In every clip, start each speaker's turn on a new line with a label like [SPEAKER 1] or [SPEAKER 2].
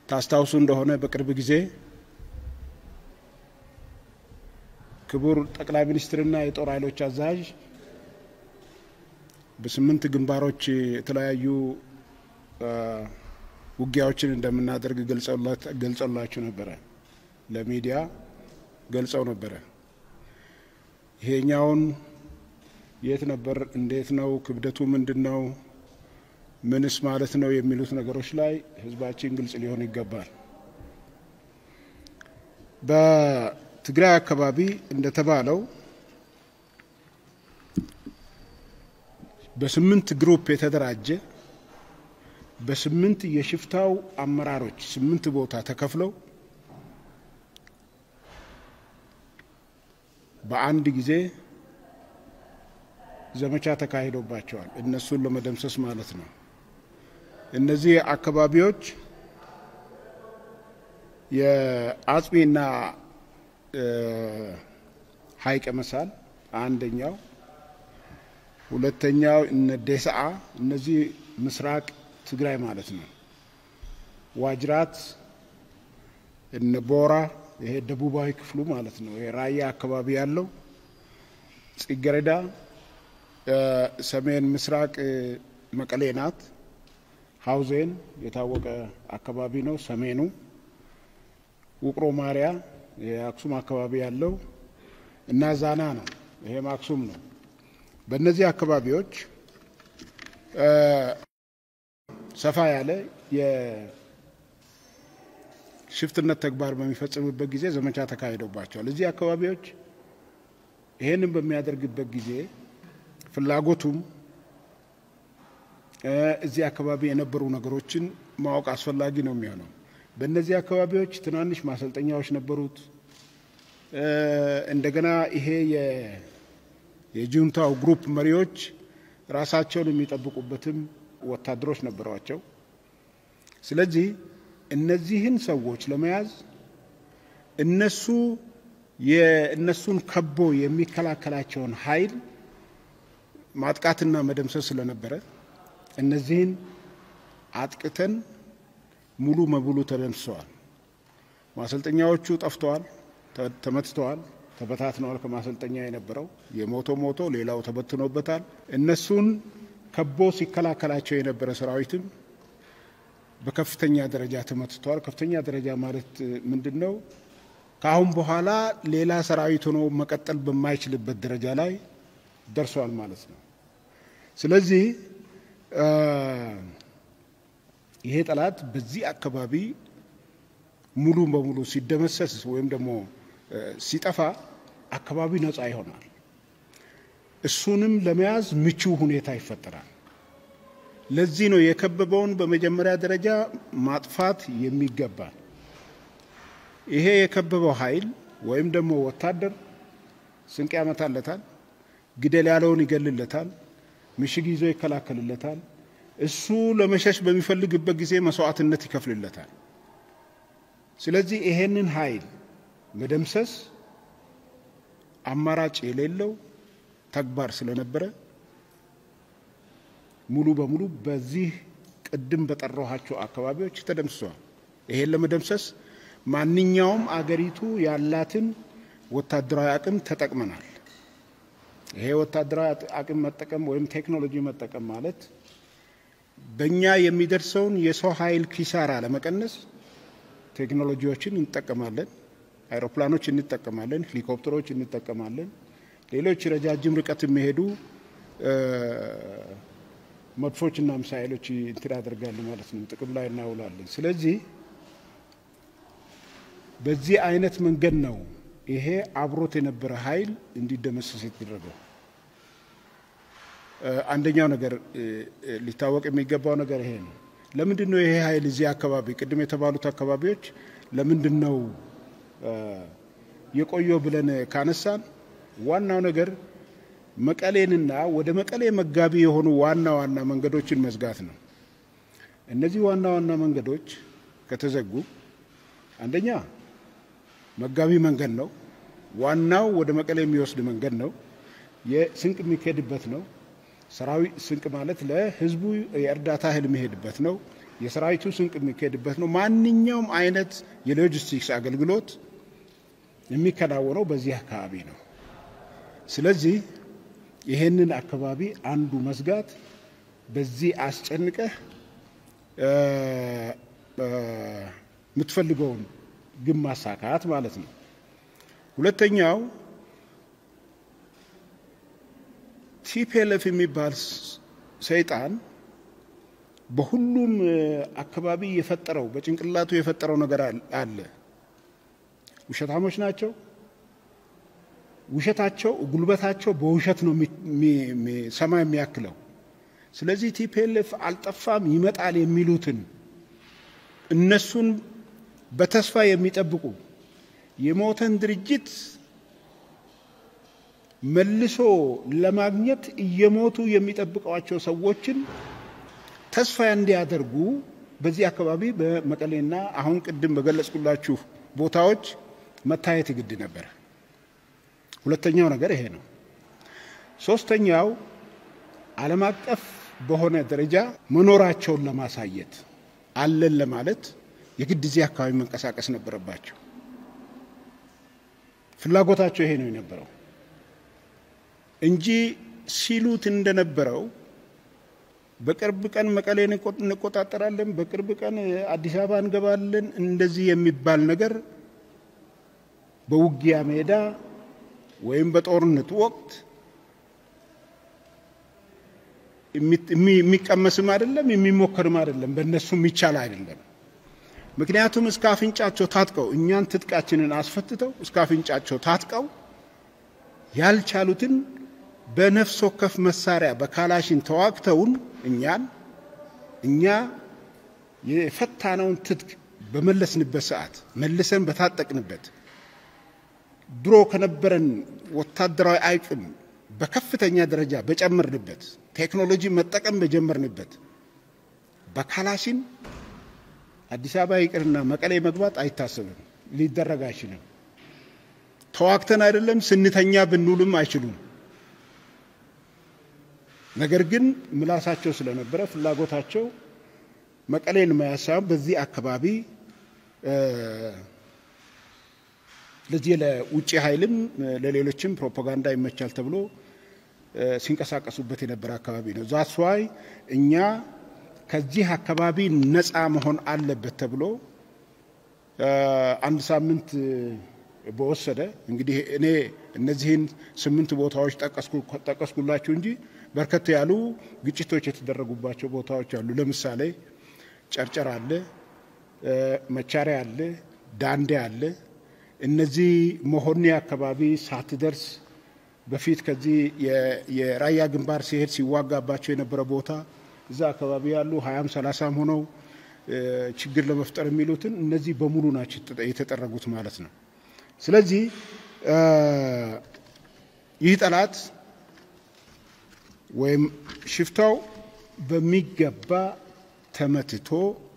[SPEAKER 1] ታስታውሱ እንደሆነ በቅርብ ጊዜ ክቡር ጠቅላይ ሚኒስትርና የጦር ኃይሎች አዛዥ በስምንት ግንባሮች የተለያዩ ውጊያዎችን እንደምናደርግ ገልጸውላችሁ ነበረ። ለሚዲያ ገልጸው ነበረ። ይሄኛውን የት ነበር? እንዴት ነው? ክብደቱ ምንድን ነው? ምንስ ማለት ነው? የሚሉት ነገሮች ላይ ህዝባችን ግልጽ ሊሆን ይገባል። በትግራይ አካባቢ እንደተባለው በስምንት ግሩፕ የተደራጀ በስምንት የሽፍታው አመራሮች ስምንት ቦታ ተከፍለው በአንድ ጊዜ ዘመቻ ተካሂዶባቸዋል። እነሱን ለመደምሰስ ማለት ነው። እነዚህ አካባቢዎች የአጽቢና ሀይቀ መሳል አንደኛው፣ ሁለተኛው እነ ዴስዓ እነዚህ ምስራቅ ትግራይ ማለት ነው። ዋጅራት እነ ቦራ ይሄ ደቡባዊ ክፍሉ ማለት ነው። ይሄ ራያ አካባቢ ያለው ጽጌረዳ ሰሜን ምስራቅ መቀሌ ናት። ሀውዜን የታወቀ አካባቢ ነው። ሰሜኑ ውቅሮ ማርያ የአክሱም አካባቢ ያለው እና ዛና ነው። ይሄም አክሱም ነው። በእነዚህ አካባቢዎች ሰፋ ያለ የሽፍትነት ተግባር በሚፈጽምበት ጊዜ ዘመቻ ተካሂዶባቸዋል። እዚህ አካባቢዎች ይሄንን በሚያደርግበት ጊዜ ፍላጎቱም እዚህ አካባቢ የነበሩ ነገሮችን ማወቅ አስፈላጊ ነው የሚሆነው። በእነዚህ አካባቢዎች ትናንሽ ማሰልጠኛዎች ነበሩት። እንደገና ይሄ የጁንታው ግሩፕ መሪዎች ራሳቸውን የሚጠብቁበትም ወታደሮች ነበሯቸው። ስለዚህ እነዚህን ሰዎች ለመያዝ እነሱ የእነሱን ከቦ የሚከላከላቸውን ኃይል ማጥቃትና መደምሰስ ስለነበረ እነዚህን አጥቅተን ሙሉ በሙሉ ተደምስሰዋል። ማሰልጠኛዎቹ ጠፍተዋል፣ ተመትተዋል፣ ተበታትነዋል። ከማሰልጠኛ የነበረው የሞቶ ሞቶ ሌላው ተበትኖበታል። እነሱን ከቦ ሲከላከላቸው የነበረ ሰራዊትም በከፍተኛ ደረጃ ተመትተዋል። ከፍተኛ ደረጃ ማለት ምንድን ነው? ከአሁን በኋላ ሌላ ሰራዊት ሆኖ መቀጠል በማይችልበት ደረጃ ላይ ደርሷል ማለት ነው። ስለዚህ ይሄ ጠላት በዚህ አካባቢ ሙሉ በሙሉ ሲደመሰስ ወይም ደግሞ ሲጠፋ አካባቢ ነፃ ይሆናል። እሱንም ለመያዝ ምቹ ሁኔታ ይፈጠራል። ለዚህ ነው የከበበውን በመጀመሪያ ደረጃ ማጥፋት የሚገባል። ይሄ የከበበው ኃይል ወይም ደግሞ ወታደር ስንቅ ያመታለታል፣ ግደል ያለውን ይገልለታል፣ ምሽግ ይዞ ይከላከልለታል። እሱ ለመሸሽ በሚፈልግበት ጊዜ መስዋዕትነት ይከፍልለታል። ስለዚህ ይሄንን ኃይል መደምሰስ አማራጭ የሌለው ተግባር ስለነበረ ሙሉ በሙሉ በዚህ ቅድም በጠራኋቸው አካባቢዎች ተደምስሰዋል። ይሄን ለመደምሰስ ማንኛውም አገሪቱ ያላትን ወታደራዊ አቅም ተጠቅመናል። ይሄ ወታደራዊ አቅም መጠቀም ወይም ቴክኖሎጂ መጠቀም ማለት በእኛ የሚደርሰውን የሰው ኃይል ኪሳራ ለመቀነስ ቴክኖሎጂዎችን እንጠቀማለን። አይሮፕላኖች እንጠቀማለን፣ ሄሊኮፕተሮች እንጠቀማለን። ሌሎች ረጃጅም ርቀት የሚሄዱ መድፎችና ሚሳይሎች እንትን ያደርጋሉ ማለት ነው፣ ጥቅም ላይ እናውላለን። ስለዚህ በዚህ አይነት መንገድ ነው ይሄ አብሮት የነበረ ኃይል እንዲደመሰስ የተደረገው። አንደኛው ነገር ሊታወቅ የሚገባው ነገር ይሄ ነው። ለምንድን ነው ይሄ ኃይል እዚህ አካባቢ ቅድም የተባሉት አካባቢዎች ለምንድን ነው የቆየው ብለን ካነሳን ዋናው ነገር መቀሌንና ወደ መቀሌ መጋቢ የሆኑ ዋና ዋና መንገዶችን መዝጋት ነው። እነዚህ ዋና ዋና መንገዶች ከተዘጉ አንደኛ መጋቢ መንገድ ነው። ዋናው ወደ መቀሌ የሚወስድ መንገድ ነው። የስንቅ የሚካሄድበት ነው። ሰራዊት ስንቅ ማለት ለህዝቡ የእርዳታ እህል የሚሄድበት ነው። የሰራዊቱ ስንቅ የሚካሄድበት ነው። ማንኛውም አይነት የሎጂስቲክስ አገልግሎት የሚከናወነው በዚህ አካባቢ ነው። ስለዚህ ይሄንን አካባቢ አንዱ መዝጋት በዚህ አስጨንቀህ የምትፈልገውን ግን ማሳካት ማለት ነው። ሁለተኛው ቲፒኤልኤፍ የሚባል ሰይጣን በሁሉም አካባቢ የፈጠረው በጭንቅላቱ የፈጠረው ነገር አለ። ውሸታሞች ናቸው። ውሸታቸው ጉልበታቸው በውሸት ነው ሰማይ የሚያክለው። ስለዚህ ቲፒኤልኤፍ አልጠፋም ይመጣል የሚሉትን እነሱን በተስፋ የሚጠብቁ የሞተን ድርጅት መልሶ ለማግኘት እየሞቱ የሚጠብቋቸው ሰዎችን ተስፋ እንዲያደርጉ በዚህ አካባቢ በመቀሌና አሁን ቅድም በገለጽኩላችሁ ቦታዎች መታየት ግድ ነበር። ሁለተኛው ነገር ይሄ ነው። ሶስተኛው ዓለም አቀፍ በሆነ ደረጃ መኖራቸውን ለማሳየት አለን ለማለት የግድ እዚህ አካባቢ መንቀሳቀስ ነበረባቸው። ፍላጎታቸው ይሄ ነው የነበረው እንጂ ሲሉት እንደነበረው በቅርብ ቀን መቀሌን እንቆጣጠራለን፣ በቅርብ ቀን አዲስ አበባ እንገባለን፣ እንደዚህ የሚባል ነገር በውጊያ ሜዳ ወይም በጦርነት ወቅት የሚቀመስም አይደለም፣ የሚሞከርም አይደለም፣ በእነሱ የሚቻል አይደለም። ምክንያቱም እስከ አፍንጫቸው ታጥቀው እኛን ትጥቃችንን አስፈትተው እስከ አፍንጫቸው ታጥቀው ያልቻሉትን በነፍስ ወከፍ መሳሪያ በካላሽን ተዋግተውን እኛን እኛ የፈታነውን ትጥቅ በመለስንበት ሰዓት መልሰን በታጠቅንበት ድሮ ከነበረን ወታደራዊ አቅም በከፍተኛ ደረጃ በጨመርንበት ቴክኖሎጂ መጠቀም በጀመርንበት በካላሽን አዲስ አበባ ይቅርና መቀሌ መግባት አይታሰብም፣ ሊደረግ አይችልም። ተዋግተን አይደለም ስንተኛ ብንውልም አይችሉም። ነገር ግን ምላሳቸው ስለነበረ ፍላጎታቸው መቀሌን መያዝ ሳይሆን በዚህ አካባቢ ለዚህ ለውጭ ኃይልም ለሌሎችም ፕሮፓጋንዳ ይመቻል ተብሎ ሲንቀሳቀሱበት የነበረ አካባቢ ነው። ዛስዋይ እኛ ከዚህ አካባቢ ነፃ መሆን አለበት ተብሎ አንድ ሳምንት በወሰደ እንግዲህ እኔ እነዚህን ስምንት ቦታዎች ጠቀስኩላችሁ እንጂ በርከት ያሉ ግጭቶች የተደረጉባቸው ቦታዎች አሉ። ለምሳሌ ጨርጨር አለ፣ መቻሪያ አለ፣ ዳንዴ አለ። እነዚህ መሆኔ አካባቢ ሳትደርስ በፊት ከዚህ የራያ ግንባር ሲሄድ ሲዋጋባቸው የነበረ ቦታ እዛ አካባቢ ያሉ ሀያም ሰላሳም ሆነው ችግር ለመፍጠር የሚሉትን እነዚህ በሙሉ ናቸው የተጠረጉት ማለት ነው። ስለዚህ ይህ ጠላት ወይም ሽፍታው በሚገባ ተመትቶ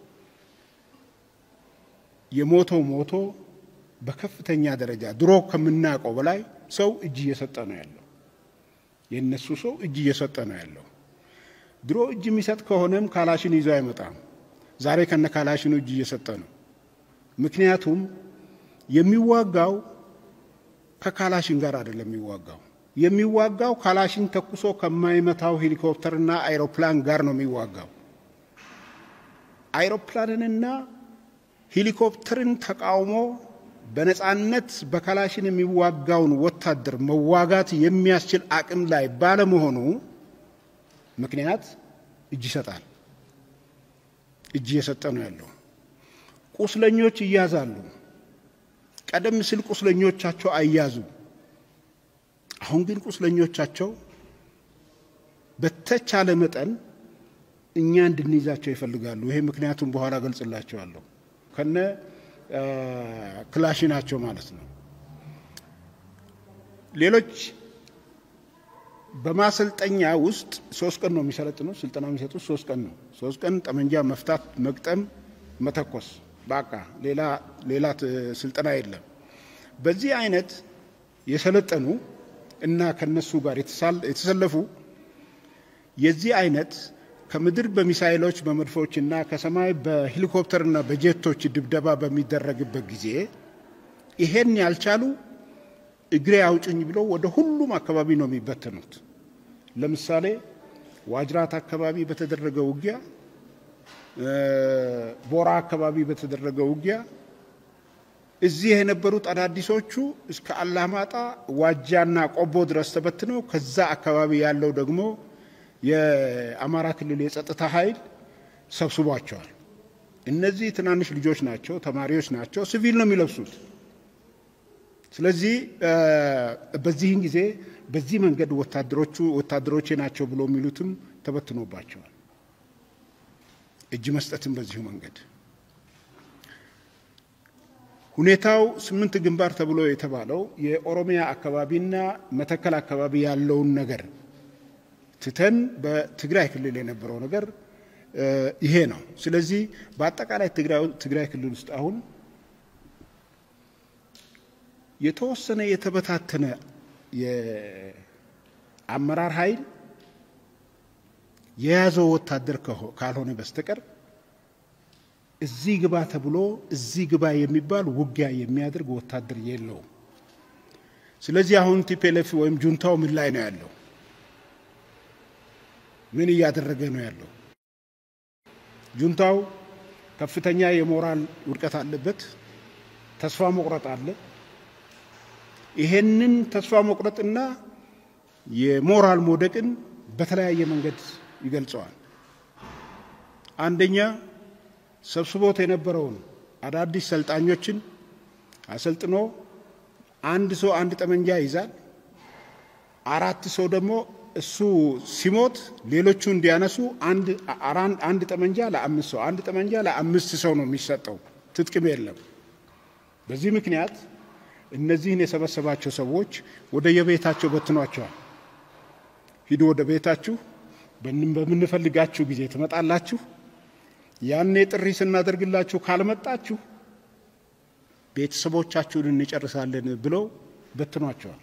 [SPEAKER 1] የሞተው ሞቶ በከፍተኛ ደረጃ ድሮ ከምናውቀው በላይ ሰው እጅ እየሰጠ ነው ያለው። የእነሱ ሰው እጅ እየሰጠ ነው ያለው። ድሮ እጅ የሚሰጥ ከሆነም ካላሽን ይዞ አይመጣም። ዛሬ ከነ ካላሽኑ እጅ እየሰጠ ነው። ምክንያቱም የሚዋጋው ከካላሽን ጋር አይደለም የሚዋጋው የሚዋጋው ካላሽን ተኩሶ ከማይመታው ሄሊኮፕተርና አይሮፕላን ጋር ነው የሚዋጋው። አይሮፕላንንና ሄሊኮፕተርን ተቃውሞ በነፃነት በካላሽን የሚዋጋውን ወታደር መዋጋት የሚያስችል አቅም ላይ ባለመሆኑ ምክንያት እጅ ይሰጣል። እጅ እየሰጠ ነው ያለው። ቁስለኞች ይያዛሉ። ቀደም ሲል ቁስለኞቻቸው አይያዙ። አሁን ግን ቁስለኞቻቸው በተቻለ መጠን እኛ እንድንይዛቸው ይፈልጋሉ። ይሄ ምክንያቱም በኋላ ገልጽላቸዋለሁ። ከነ ክላሽናቸው ማለት ነው። ሌሎች በማሰልጠኛ ውስጥ ሶስት ቀን ነው የሚሰለጥኑ ስልጠና የሚሰጡት ሶስት ቀን ነው። ሶስት ቀን ጠመንጃ መፍታት፣ መግጠም፣ መተኮስ በቃ ሌላ ሌላ ስልጠና የለም። በዚህ አይነት የሰለጠኑ እና ከነሱ ጋር የተሰለፉ የዚህ አይነት ከምድር በሚሳይሎች በመድፎችና ከሰማይ በሄሊኮፕተርና በጀቶች ድብደባ በሚደረግበት ጊዜ ይሄን ያልቻሉ እግሬ አውጭኝ ብለው ወደ ሁሉም አካባቢ ነው የሚበተኑት። ለምሳሌ ዋጅራት አካባቢ በተደረገ ውጊያ፣ ቦራ አካባቢ በተደረገ ውጊያ እዚህ የነበሩት አዳዲሶቹ እስከ አላማጣ ዋጃና ቆቦ ድረስ ተበትነው ከዛ አካባቢ ያለው ደግሞ የአማራ ክልል የጸጥታ ኃይል ሰብስቧቸዋል። እነዚህ ትናንሽ ልጆች ናቸው፣ ተማሪዎች ናቸው፣ ሲቪል ነው የሚለብሱት። ስለዚህ በዚህን ጊዜ በዚህ መንገድ ወታደሮቹ ወታደሮቼ ናቸው ብሎ የሚሉትም ተበትኖባቸዋል። እጅ መስጠትም በዚሁ መንገድ ሁኔታው ስምንት ግንባር ተብሎ የተባለው የኦሮሚያ አካባቢና መተከል አካባቢ ያለውን ነገር ትተን በትግራይ ክልል የነበረው ነገር ይሄ ነው። ስለዚህ በአጠቃላይ ትግራይ ክልል ውስጥ አሁን የተወሰነ የተበታተነ የአመራር ኃይል የያዘው ወታደር ካልሆነ በስተቀር እዚህ ግባ ተብሎ እዚህ ግባ የሚባል ውጊያ የሚያደርግ ወታደር የለውም። ስለዚህ አሁን ቲፒኤልኤፍ ወይም ጁንታው ምን ላይ ነው ያለው? ምን እያደረገ ነው ያለው? ጁንታው ከፍተኛ የሞራል ውድቀት አለበት። ተስፋ መቁረጥ አለ። ይሄንን ተስፋ መቁረጥና የሞራል መውደቅን በተለያየ መንገድ ይገልጸዋል። አንደኛ ሰብስቦት የነበረውን አዳዲስ ሰልጣኞችን አሰልጥኖ አንድ ሰው አንድ ጠመንጃ ይዛል። አራት ሰው ደግሞ እሱ ሲሞት ሌሎቹ እንዲያነሱ አንድ ጠመንጃ ለአምስት ሰው አንድ ጠመንጃ ለአምስት ሰው ነው የሚሰጠው። ትጥቅም የለም። በዚህ ምክንያት እነዚህን የሰበሰባቸው ሰዎች ወደ የቤታቸው በትኗቸዋል። ሂዱ ወደ ቤታችሁ፣ በምንፈልጋችሁ ጊዜ ትመጣላችሁ ያኔ ጥሪ ስናደርግላችሁ ካልመጣችሁ ቤተሰቦቻችሁን እንጨርሳለን ብለው በትኗቸዋል።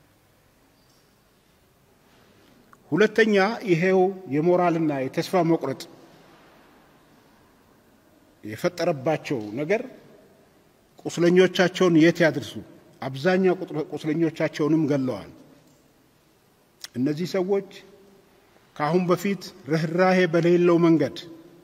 [SPEAKER 1] ሁለተኛ ይሄው የሞራልና የተስፋ መቁረጥ የፈጠረባቸው ነገር ቁስለኞቻቸውን የት ያድርሱ? አብዛኛው ቁስለኞቻቸውንም ገለዋል። እነዚህ ሰዎች ከአሁን በፊት ርኅራሄ በሌለው መንገድ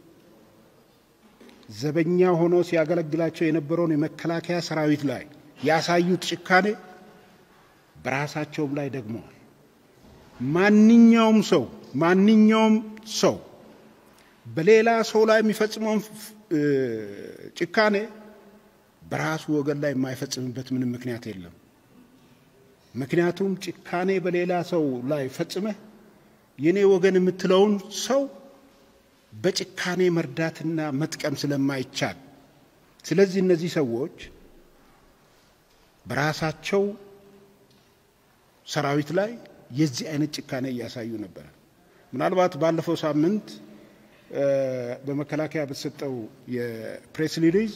[SPEAKER 1] ዘበኛ ሆኖ ሲያገለግላቸው የነበረውን የመከላከያ ሰራዊት ላይ ያሳዩት ጭካኔ በራሳቸውም ላይ ደግመዋል። ማንኛውም ሰው ማንኛውም ሰው በሌላ ሰው ላይ የሚፈጽመውን ጭካኔ በራሱ ወገን ላይ የማይፈጽምበት ምንም ምክንያት የለም። ምክንያቱም ጭካኔ በሌላ ሰው ላይ ፈጽመህ የኔ ወገን የምትለውን ሰው በጭካኔ መርዳትና መጥቀም ስለማይቻል፣ ስለዚህ እነዚህ ሰዎች በራሳቸው ሰራዊት ላይ የዚህ አይነት ጭካኔ እያሳዩ ነበር። ምናልባት ባለፈው ሳምንት በመከላከያ በተሰጠው የፕሬስ ሪሊዝ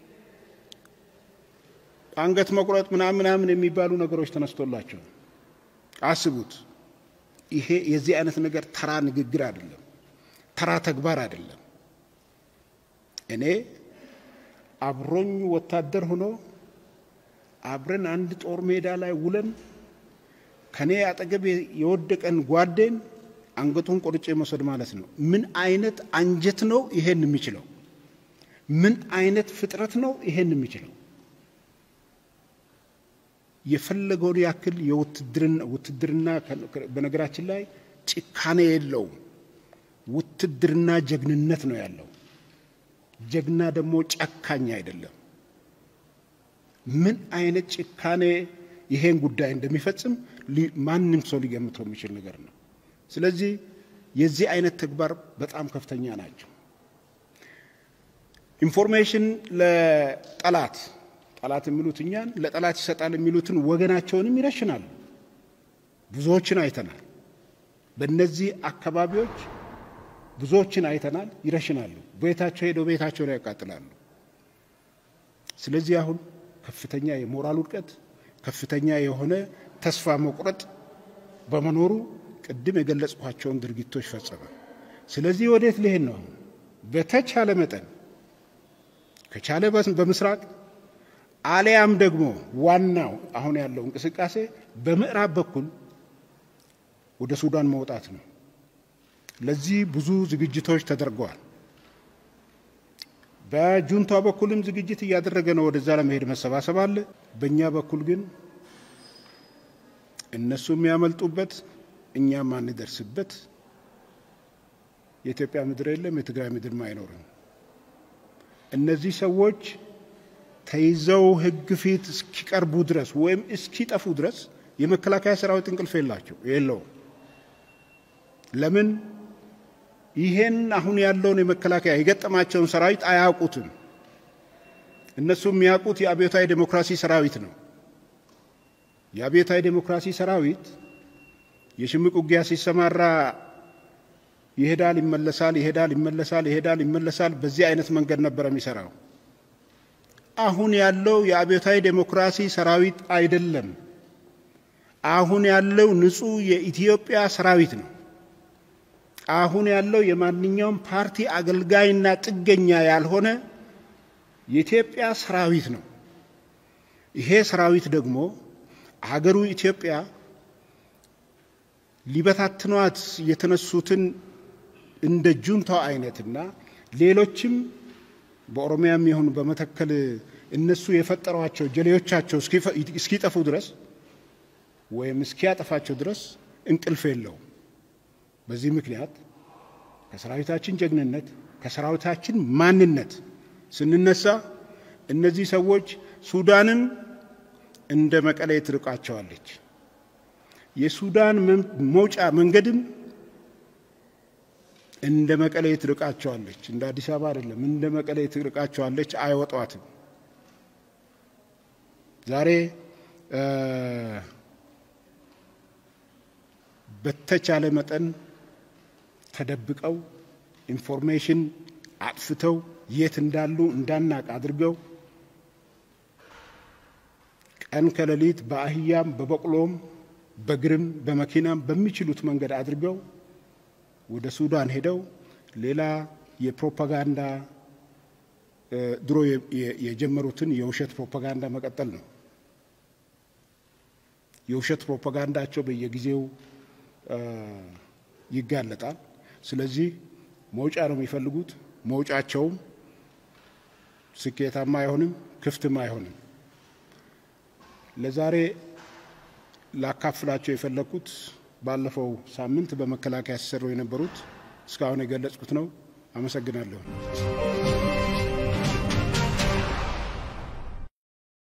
[SPEAKER 1] አንገት መቁረጥ ምናምን ምናምን የሚባሉ ነገሮች ተነስቶላቸው አስቡት። ይሄ የዚህ አይነት ነገር ተራ ንግግር አይደለም፣ ተራ ተግባር አይደለም። እኔ አብሮኝ ወታደር ሆኖ አብረን አንድ ጦር ሜዳ ላይ ውለን ከኔ አጠገብ የወደቀን ጓዴን አንገቱን ቆርጬ መውሰድ ማለት ነው። ምን አይነት አንጀት ነው ይሄን የሚችለው? ምን አይነት ፍጥረት ነው ይሄን የሚችለው? የፈለገውን ያክል ውትድርና በነገራችን ላይ ጭካኔ የለውም። ውትድርና ጀግንነት ነው ያለው። ጀግና ደግሞ ጨካኝ አይደለም። ምን አይነት ጭካኔ ይሄን ጉዳይ እንደሚፈጽም ማንም ሰው ሊገምተው የሚችል ነገር ነው። ስለዚህ የዚህ አይነት ተግባር በጣም ከፍተኛ ናቸው። ኢንፎርሜሽን ለጠላት ጠላት የሚሉት እኛን ለጠላት ይሰጣል የሚሉትን ወገናቸውንም ይረሽናሉ። ብዙዎችን አይተናል። በእነዚህ አካባቢዎች ብዙዎችን አይተናል። ይረሽናሉ። ቤታቸው ሄደው ቤታቸውን ያቃጥላሉ። ስለዚህ አሁን ከፍተኛ የሞራል ውድቀት፣ ከፍተኛ የሆነ ተስፋ መቁረጥ በመኖሩ ቅድም የገለጽኳቸውን ድርጊቶች ፈጸመ። ስለዚህ ወዴት ሊሄድ ነው? በተቻለ መጠን ከቻለ በምስራቅ አሊያም ደግሞ ዋናው አሁን ያለው እንቅስቃሴ በምዕራብ በኩል ወደ ሱዳን መውጣት ነው። ለዚህ ብዙ ዝግጅቶች ተደርገዋል። በጁንታ በኩልም ዝግጅት እያደረገ ነው። ወደዛ ለመሄድ መሰባሰብ አለ። በእኛ በኩል ግን እነሱ የሚያመልጡበት እኛም አንደርስበት የኢትዮጵያ ምድር የለም፣ የትግራይ ምድርም አይኖርም። እነዚህ ሰዎች ተይዘው ሕግ ፊት እስኪቀርቡ ድረስ ወይም እስኪጠፉ ድረስ የመከላከያ ሰራዊት እንቅልፍ የላቸው የለውም። ለምን? ይሄን አሁን ያለውን የመከላከያ የገጠማቸውን ሰራዊት አያውቁትም። እነሱ የሚያውቁት የአብዮታዊ ዴሞክራሲ ሰራዊት ነው። የአብዮታዊ ዴሞክራሲ ሰራዊት የሽምቅ ውጊያ ሲሰማራ ይሄዳል፣ ይመለሳል፣ ይሄዳል፣ ይመለሳል፣ ይሄዳል፣ ይመለሳል። በዚህ አይነት መንገድ ነበር የሚሰራው። አሁን ያለው የአብዮታዊ ዴሞክራሲ ሰራዊት አይደለም። አሁን ያለው ንጹህ የኢትዮጵያ ሰራዊት ነው። አሁን ያለው የማንኛውም ፓርቲ አገልጋይና ጥገኛ ያልሆነ የኢትዮጵያ ሰራዊት ነው። ይሄ ሰራዊት ደግሞ ሀገሩ ኢትዮጵያ ሊበታትኗት የተነሱትን እንደ ጁንታው አይነትና ሌሎችም በኦሮሚያም ይሁን በመተከል እነሱ የፈጠሯቸው ጀሌዎቻቸው እስኪጠፉ ድረስ ወይም እስኪያጠፋቸው ድረስ እንቅልፍ የለውም። በዚህ ምክንያት ከሰራዊታችን ጀግንነት ከሰራዊታችን ማንነት ስንነሳ እነዚህ ሰዎች ሱዳንን እንደ መቀሌ ትርቃቸዋለች። የሱዳን መውጫ መንገድም እንደ መቀሌ ትርቃቸዋለች። እንደ አዲስ አበባ አይደለም፣ እንደ መቀሌ ትርቃቸዋለች። አይወጧትም። ዛሬ በተቻለ መጠን ተደብቀው ኢንፎርሜሽን አጥፍተው የት እንዳሉ እንዳናቅ አድርገው ቀን ከሌሊት በአህያም በበቅሎም በግርም በመኪናም በሚችሉት መንገድ አድርገው ወደ ሱዳን ሄደው ሌላ የፕሮፓጋንዳ ድሮ የጀመሩትን የውሸት ፕሮፓጋንዳ መቀጠል ነው። የውሸት ፕሮፓጋንዳቸው በየጊዜው ይጋለጣል። ስለዚህ መውጫ ነው የሚፈልጉት። መውጫቸውም ስኬታማ አይሆንም፣ ክፍትም አይሆንም። ለዛሬ ላካፍላቸው የፈለግኩት ባለፈው ሳምንት በመከላከያ ሲሰሩ የነበሩት እስካሁን የገለጽኩት ነው። አመሰግናለሁ።